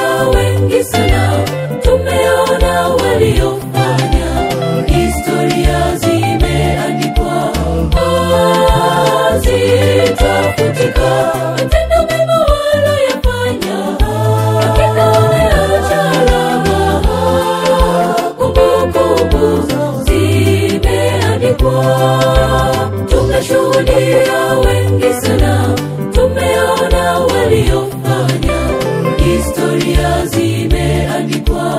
wengi sana tumeona waliofanya historia zimeandikwa zitafutika matendo mema waloyafanya hakika wameacha alama kumbukumbu zimeandikwa tumeshuhudia wengi sana tumeona waliofanya historia zimeandikwa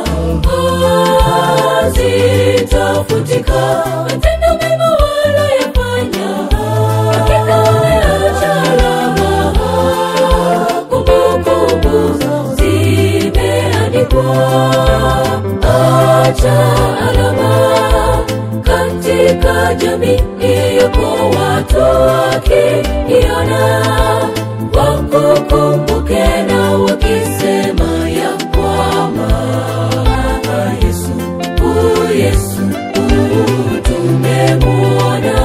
zitafutika matendo mema waloyafanya hakika wameacha alama kumbukumbu zimeandikwa acha alama katika jamii yako watu wakiiona wakukumbuke na wakisema ya kwamba yesu u yesu u tumemwona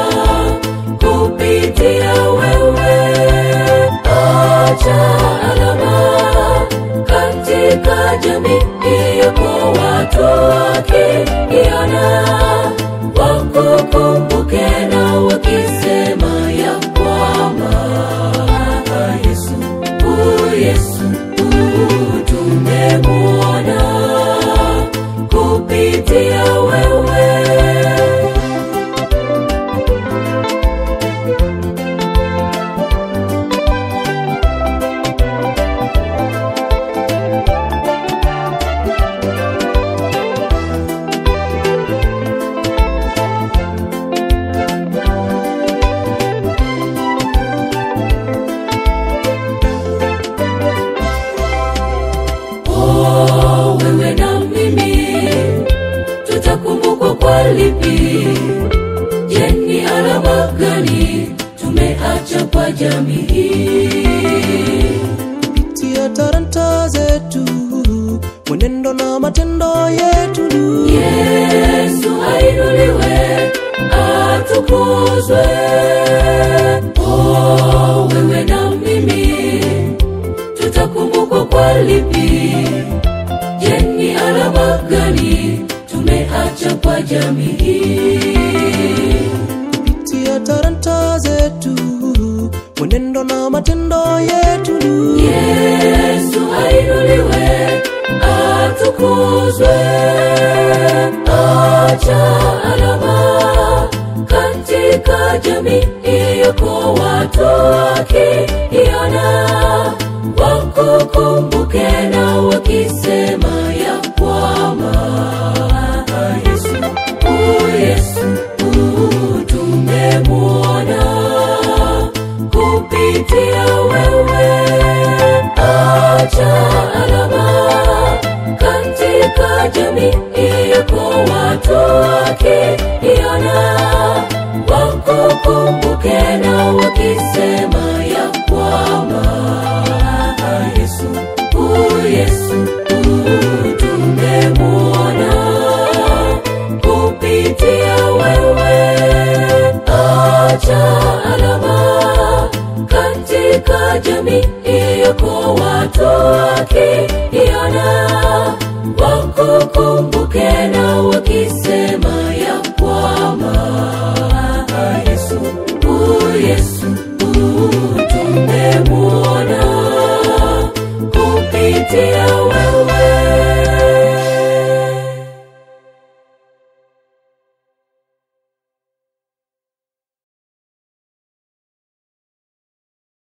kupitia wewe acha alama katika jamii yako watu wakiiona wakukumbuke na wakisema ya kwamba yesu u yesu u tumemwona kupitia wewe Oh, wewe na mimi tutakumbukwa kwa lipi? Je, ni alama gani tumeacha kwa jamii? kupitia talanta zetu mwenendo na matendo yetu Yesu ainuliwe, atukuzwe. Oh, wewe na mimi tutakumbukwa kwa lipi? Je, ni alama gani tumeacha kwa jamii? kupitia talanta zetu mwenendo na matendo yetu Yesu ainuliwe, atukuzwe. Acha alama katika jamii yako, watu wakiiona wakukumbuke na wakisema ya kwamba Yesu, u Yesu, u tumemwona kupitia wewe. Acha alama katika jamii yako, watu wakiiona wakukumbuke na wakisema ya kwamba Yesu, u Yesu, u tumemwona kupitia wewe. Acha alama katika jamii yako, watu wakiiona wakukumbuke na wakisema